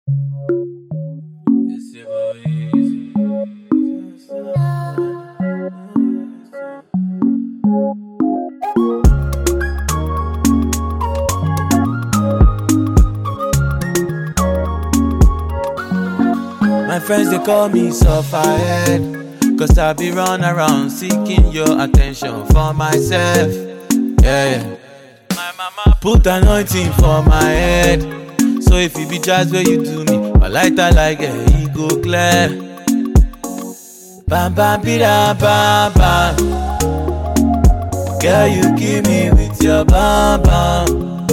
My friends they call me sufferhead Cause I be run around seeking your attention for myself Yeah, yeah. My mama put anointing for my head So if it be just where you do me My lighter like a e go clear Bam bam bida bam bam Girl you kill me with your bam bam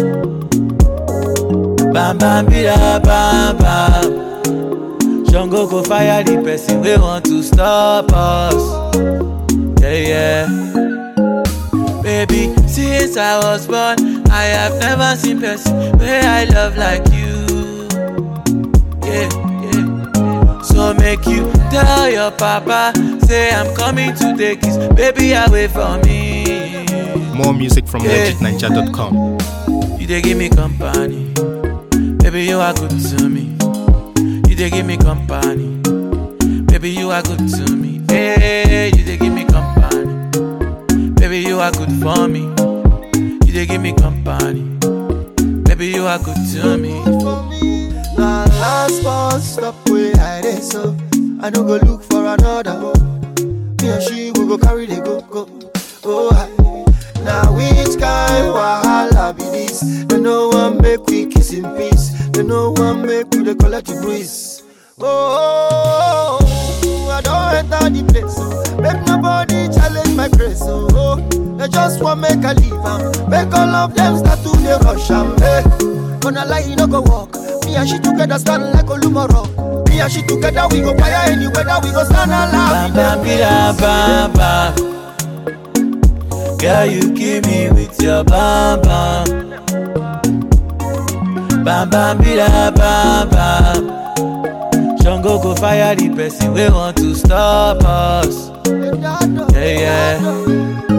Bam bam bida bam bam Jungle go fire the person we want to stop us. Yeah, yeah. Baby, since I was born, I have never seen person where I love like you. Yeah, yeah. So make you tell your papa, say I'm coming to take his baby away from me. More music from Yeah. legitninja.com. You they give me company, baby you are good to me. You they give me company, baby you are good to me. Hey, you they give me company, baby you are good for me. You they give me company, baby you are good to me. Now last bus stop where I dey so I no go look for another. Me and she we go carry the go go. Oh, I. now which kind wahala be this? They no one make we kiss in peace. They no one make we dey collect the breeze. Oh, I don't enter the place. So make nobody challenge my grace. Oh, oh. they just want make I leave am. Make all of them start to dey rush am. Hey. Gonna lie, you no go walk. Me and she together stand like Olumoro. Me and she together we go fire any weather. We go stand alive. Bam bam bida bam bam. Girl you kill me with your bam bam. Bam bam bida bam bam. Jungle go fire the person we want to stop us. Yeah, yeah.